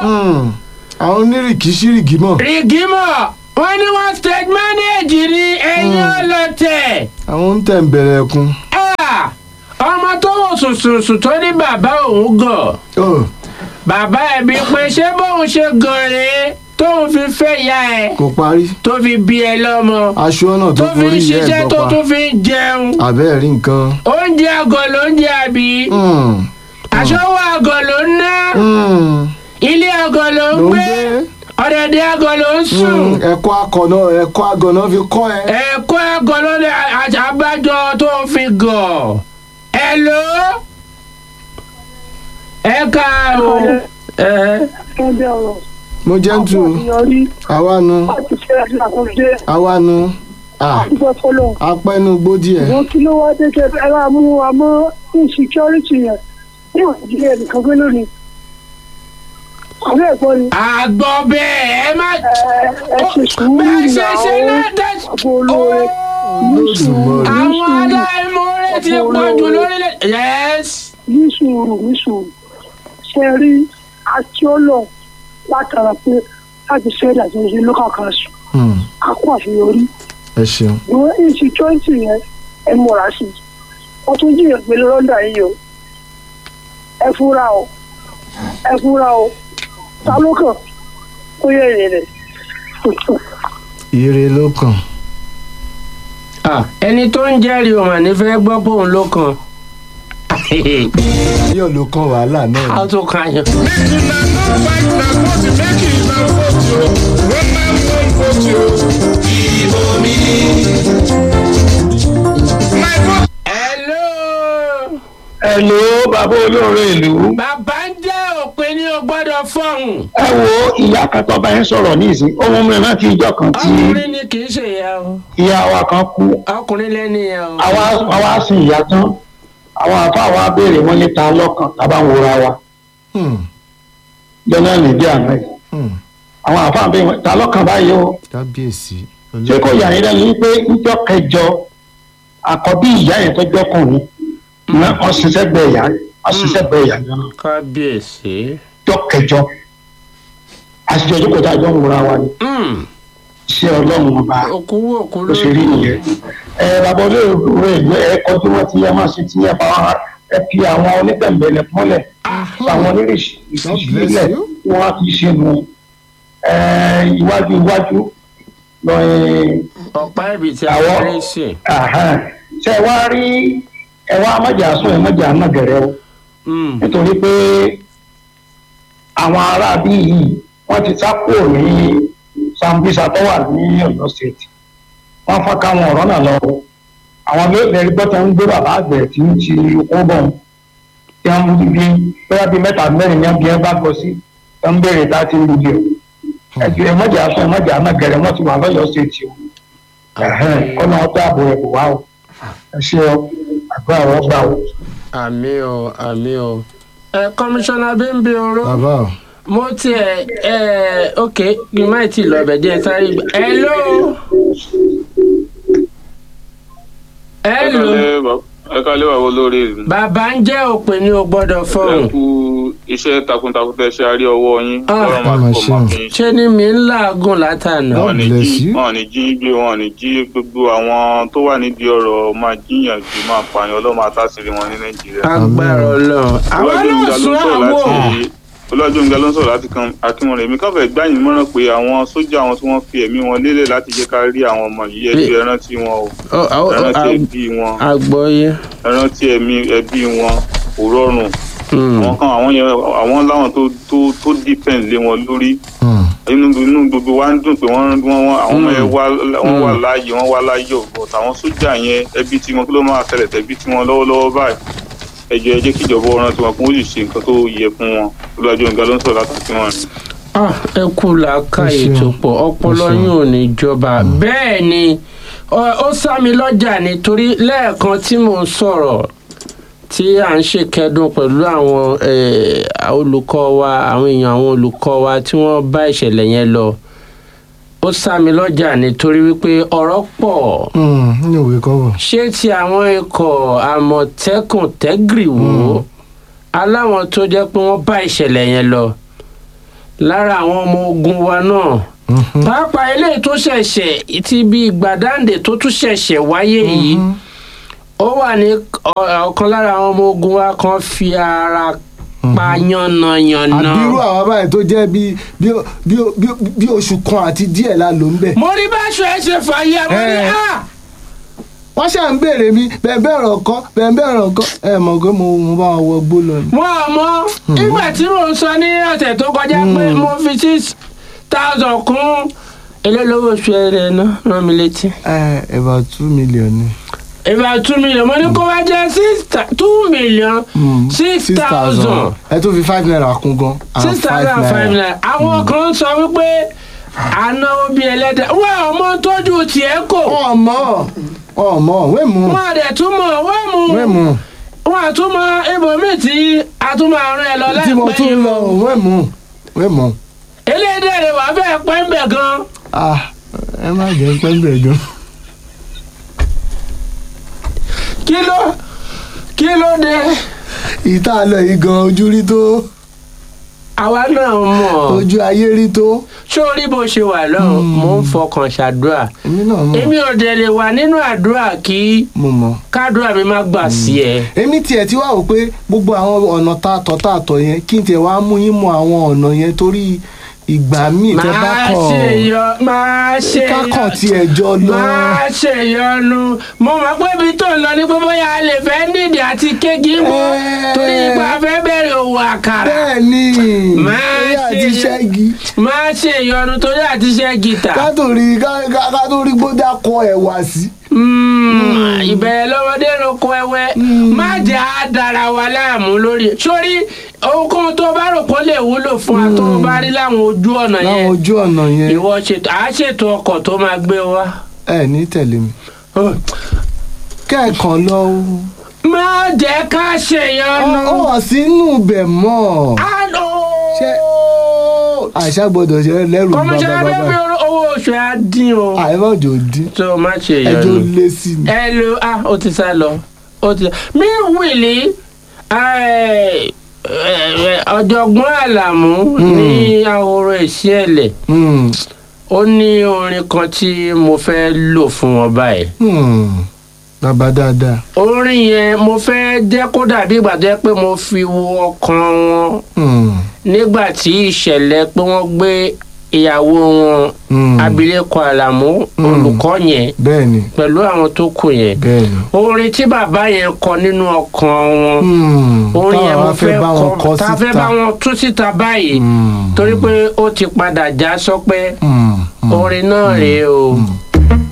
Hmm. àwọn onírìkíṣírìkí mọ̀ rìgímọ̀ wọ́n ní wọ́n stage manage ní ẹ̀yìn ọlọ́tẹ̀. àwọn ń tẹ̀ ń bẹ̀rẹ̀ ẹkún. Ah! ọmọ tó wò sùnsùnsùn tó ní bàbá òun gọ̀ Oh, bàbá ẹ̀ bí pé ṣé bóun ṣe gàn rèé tóun fi fẹ́ ya ẹ̀ kò parí tó fi bí ẹ lọ́mọ aṣọ náà tó tó fi ń forí yẹ ṣiṣẹ́ ẹ̀ tó gbọ́pa tún fi ń jẹun àbẹ́ẹ̀ rí nǹkan. oúnjẹ àgọ̀ ló ń jẹ àbí Hmm. aṣọ́wó àgọ̀ ló ń ná Hmm. ilé àgọ̀ ló ń ló ń gbé gbé ọ̀dẹ̀dẹ̀ àgọ̀ ló ń sùn Hmm. ẹ̀kọ́ akọ̀nà ẹ̀kọ́ agànà fi kọ́ ẹ. ẹ̀kọ́ àgọ̀ ló ní àbájọ tó fi gọ̀ ẹ̀ ló ẹ káàárọ̀ ẹ ẹgbẹ́ ọ̀rọ̀ mo jẹ́ ń tu àṣeyọrí àwa nu láti ṣe àti àkọsílẹ̀ àwa nu Ah, àdúgbò fọlọ́. apẹ́nu gbó díẹ̀. wọ́n kí ló wá dé kẹ́ ẹ bá mú wa mọ́ insecurity yẹn ní òjìlẹ̀ nìkan gbé lónìí. àwọn ẹ̀gbọ́n ni àgbọ̀ bẹ́ẹ̀ ẹ má ẹ ẹ ṣe sùúrù bẹ́ẹ̀ ṣe ṣe ìyàwó náà dẹ́ àbò olóore ní sùúrù Olódùmarè. ní àwọn sùúrù aláìmoore ti pọ̀ jù lórílẹ̀ yes ní sùúrù ní sùúrù ṣe rí àtiọ́lọ̀ látara pé láti ṣe ìdájọ́ ṣe local council Hmm. a kó àṣeyọrí ẹ ṣeun. ìwọ insecurity yẹn ẹ múra sí i wọ́n tún jìyàn pé lọ́dà yìí o ẹ fúra o ẹ fúra o ta ló kàn ó yẹ èrè rẹ̀ ire ló kàn. Ah, ẹni tó ń jẹ́rìí òun àní fẹ́ gbọ́ pé òun ló kan yóò ló kàn wàhálà náà. a tún kan yàn. Make una no fight na vote, make una vote o. When man wan vote o. Ìbò mi. My vote. hello Hello bàbá olóore ìlú. bàbá ń jẹ́ òpin ní o gbọ́dọ̀ fọ̀hún ẹ wo ìyá kan tó bá yín sọ̀rọ̀ ní ìsín ohun mi rántí ìjọ kan tí ọkùnrin ni kì í ṣe ìyá o ìyá wa kan kú ọkùnrin lẹ́ni yẹn o. àwa àwa sin ìyá tán àwọn àfa wa béèrè wọn níta lọ́kàn tábà ń wòra wa Hmm. jọ́nà nìdí àná yìí Hmm. àwọn àfa béèrè wọn ta lọ́kàn báyìí o kábíyèsí. ṣé kò yà yín lẹ́nu wípé níjọ́ kẹjọ àkọ́bí ìyá yẹn tó jọ́kùnrin ní ọ̀sísẹ́ gbẹ ìyá ọ̀sísẹ́ gbẹ ìyá náà kábíyèsí. jọ́ kẹjọ àṣìjọ jókòó tá a jọ ń wòra wa ni Mm, ṣé ọlọ́run ọba òkú wò òkú ló ṣe rí nìyẹn. ẹ bàbá olóògbé ìgbé ẹ kọjú wọn tí ẹ máa ṣe tí ẹ bá wọn ẹ fi àwọn onígbẹ̀mbẹ̀lẹ̀ mọ́lẹ̀ àwọn onírìṣì God ìṣílẹ̀ bless you. tí wọ́n á fi ṣe nu ẹ iwájú iwájú lọ ẹ ọ̀pá ibi tí a Àwọn- fẹ́rẹ́ sí. àhán. ṣé ẹ wá rí ẹ wá mọ̀jà sún ẹ mọ̀jà náà gẹ̀rẹ́ o Mm, nítorí pé àwọn aráabí yìí wọ́n ti sá kúrò ní Sambisa tó wà ní Ọ̀yọ́ state wọ́n fọ́n káwọn ọ̀rọ̀ náà lọ àwọn mẹ́rin gbọ́tọ̀ ń gbé bàbá àgbẹ̀ tí ń ti kó bọ̀ tí wọ́n ń bí bóyá bíi mẹ́ta mẹ́rin ní ẹbí ẹ bá gbọ́ sí ẹ ń béèrè tá a ti ń lu díẹ̀ ẹjọ́ ẹmọ́jà sọ ẹmọ́jà náà gẹ̀rẹ́ wọ́n ti wà lọ́yọ́ state o kọ́nà ọ̀tá àbò ẹ̀ bò wá o ẹ ṣe ọ àgbà ọ̀rọ̀ gbà o. àmì o àmì o. ẹ kọmíṣánná bímbí oró bàbá o. mo tiẹ̀ ẹ ok kí n má tí ì lọ bẹ̀ díẹ̀ sáré gbà. hello. hello. ẹ kálẹ́ bàbá olórí ìlú. bàbá ń jẹ́ òpin ní o gbọ́dọ̀ ẹ fọ̀hún. kú iṣẹ́ takuntakun tẹ́ ṣe àárí ọwọ́ yín. Ah. Ọlọ́run máa Ọlọ́run túbọ̀ máa ṣeun. fi yín ṣe. ṣé ni mi ń làágùn látànà. God Wọ́n ní bless jí you. wọ́n ní jí gbé wọ́n ní jí gbogbo àwọn tó wà nídìí ọ̀rọ̀ máa jíyàn jù máa pààyàn ọlọ́run máa tásìrì wọn ní nàìjíríà. agbára ọlọ́run. àwọn Olúwàjúmíga náà ló sún ń sọ̀rọ̀ àwọ̀. láti olùwàjúmíga ló ń sọ̀rọ̀ láti kan akínwọ̀n èmi káfẹ́ gbáyìn mọ́ràn pé àwọn sójà àwọn tí wọ́n fi ẹ̀mí wọn lélẹ̀ láti jẹ́ ká rí àwọn ọmọ yìí ẹbí ẹ rántí wọn o Ọ- ọ- ẹ ọ- rántí ag- ẹbí wọn àgbọ́yé. ẹ rántí ẹ̀mí ẹbí wọn kò rọrùn Mm. àwọn kan àwọn yẹn àwọn láwọn tó tó tó depend lé wọn lórí Hmm. inú inú gbogbo wa ń dùn pé wọ́n wọ́n wọ́n àwọn ọmọ yẹn wá wọ́n wà Mm. láàyè wọ́n wá láyọ̀ but àwọn sójà yẹn ẹbí tí wọn kí ló máa ṣẹlẹ̀ tẹ̀bí tí wọn lọ́wọ́lọ́wọ́ báyìí ẹ jọ̀ọ́ ẹ jẹ́ kí ìjọba ọ̀ràn tiwọn kún ó sì ṣe nǹkan tó yẹ fún wọn olùwàjò nǹkan ló ń sọ̀rọ̀ látàkì wọn ni. Ah, ẹ kú làákàyè Ẹ ṣeun. tó pọ̀ ọpọlọ Ẹ ṣeun. yín ò ní jọba bẹ́ẹ̀ ni ọ- ó sá mi lọ́jà nítorí lẹ́ẹ̀kan tí mò ń sọ̀rọ̀ tí à ń ṣèkẹ́dùn pẹ̀lú àwọn eh, olùkọ́ wa àwọn èèyàn àwọn olùkọ́ wa tí wọ́n bá ìṣẹ̀lẹ̀ yẹn lọ ó sá mi lọ́jà nítorí wípé ọ̀rọ̀ pọ̀ Hmm. ní òwe kọ́bọ̀. ṣé ti àwọn ikọ̀ àmọ̀tẹ́kùn tẹ́gìrìwò aláwọn tó jẹ́ pé wọ́n bá ìṣẹ̀lẹ̀ yẹn lọ lára àwọn ọmọ ogun wa náà pàápàá eléyìí tó ṣẹ̀ṣẹ̀ ti bí gbàdáǹdè tó tún ṣẹ̀ṣẹ̀ wáyé yìí ó wà ní ọ- ọ̀kan lára àwọn ọmọ ogun wa kan fi ara pa yànnàyànnà. àbírú àwọn báyìí tó jẹ́ bí bí bí bí bí oṣù kan àti díẹ̀ la lò ń bẹ̀. mo rí báṣọ ẹ ṣe fàyè mo ní Eh. à wọ́n ṣáà ń béèrè mi bẹ́ẹ̀ bẹ́ẹ̀ rọ̀ kọ́ bẹ́ẹ̀ bẹ́ẹ̀ rọ̀ kọ́ ẹ mọ̀ pé mo mo bá wọn wọ gbó lọ ni. wọn ò mọ nígbà tí mò ń sọ ní ọ̀sẹ̀ tó kọjá pé mo fi six thousand kún elélówó oṣù ẹ̀rẹ̀ náà rán mi létí. ẹ about two million ni. about two million mo ní kó wá jẹ́ six thou- two million six thousand ẹ tún fi five naira kún gan. and six thousand five naira àwọn kan sọ wípé ànáwó bíi ẹlẹ́dẹ̀ wọ́n ọmọ tójú tiẹ̀ kò ọmọ ọmọ wẹ́ẹ̀mú wọ́n àdẹ̀ tún mọ̀ wọ́n mú wẹ́ẹ̀mú wọ́n àtúmọ̀ ibòmíì tí a tún máa rán ẹ lọ tí mo láìpẹ́ tún yìí lọ wẹ́ẹ̀mú wẹ́ẹ̀mú. eléyìí rẹ̀ wà fẹ́ pẹ́ ń bẹ̀ gan ah ẹ má jẹ́ pẹ́ńpẹ́ gan. kí ló kí ló dé ìta lọ yìí gan ojú rí tó àwa náà mọ̀ ojú ayé rí tó. sórí bó ṣe wà lọ́hùn mò ń fọkàn ṣàdúrà èmi náà mọ̀ èmi ò dẹ̀ lè wà nínú àdúrà kí mo mọ̀. kádùrà mi má gbà sí ẹ. èmi tiẹ̀ ti wá wò pé gbogbo àwọn ọ̀nà tá a tọ̀ tá a tọ̀ yẹn kí n tiẹ̀ wá mú yín mọ àwọn ọ̀nà yẹn torí ìgbà míì tẹ bá máa kọ̀ ṣe yọ máa ṣe yọ kákọ̀ tiẹ̀ jọ lọ. máa ṣe yọnu mo mọ̀ pé ibi tó ń lọ ní pé bóyá a lè fẹ́ nídìí àti kéèkì mọ́ Ẹ́ẹ̀. torí ipa fẹ́ bẹ̀rẹ̀ òwò àkàrà bẹ́ẹ̀ ni Máa eré ṣe àti yọ- ṣẹ́gi máa ṣe yọnu torí àti ṣe gìtà kátòrí kátòrí gbódà kọ ẹ̀wà sí. Mm, ìbẹ̀rẹ̀ lọ́wọ́dé roko ẹwẹ́ má jẹ́ á dára wa láàmú lórí sórí ohunkóhun tó bá rò kó lè wúlò fún wa tó bá rí láwọn ojú ọ̀nà láwọn yẹn ojú ọ̀nà yẹn ìwọ ṣètò àá ṣètò ọkọ̀ tó máa gbé wa. ẹ ní tẹ̀lé mi kẹ́ẹ̀kan lọ má jẹ́ ká ṣèyọnu. ó hàn sínú ibẹ̀ mọ́ Àlọ́. Ṣé àṣà gbọ́dọ̀ ṣe lẹ́rù kọmíṣẹ́ bàbá abẹ́bí bàbá owó oṣù á dín o. àìmọ̀jò dín tó má ṣe ẹjọ́ yọnu. lé sí ni. ẹ lo ah ó ti sá lọ ó ti mí wìlì ọ̀jọ̀gbọ́n àlàmú ní ahoro ìṣẹ̀lẹ̀ Hmm, ó ní orin kan tí mo fẹ́ lò fún wọn báyìí. hmm, bàbá dáadáa. orin yẹn mo fẹ́ jẹ́ kó dàbí ìgbà tó yẹ pé mo fi wo ọkàn wọn Hmm, nígbà tí ìṣẹ̀lẹ̀ pé wọ́n gbé ìyàwó wọn hmm, abilékọ àlàmú Mm. olùkọ́ yẹn bẹ́ẹ̀ ni pẹ̀lú àwọn tó kù yẹn bẹ́ẹ̀ ni. orin tí bàbá yẹn kọ nínú ọkàn wọn Hmm, orin yẹn táwọn mo á fẹ́ fẹ́ bá wọn kọ kọ tá a fẹ́ bá síta. wọn tú síta báyìí Hmm, torí pé ó ti padà já sọpẹ́ hmm, hmm, orin náà rèé o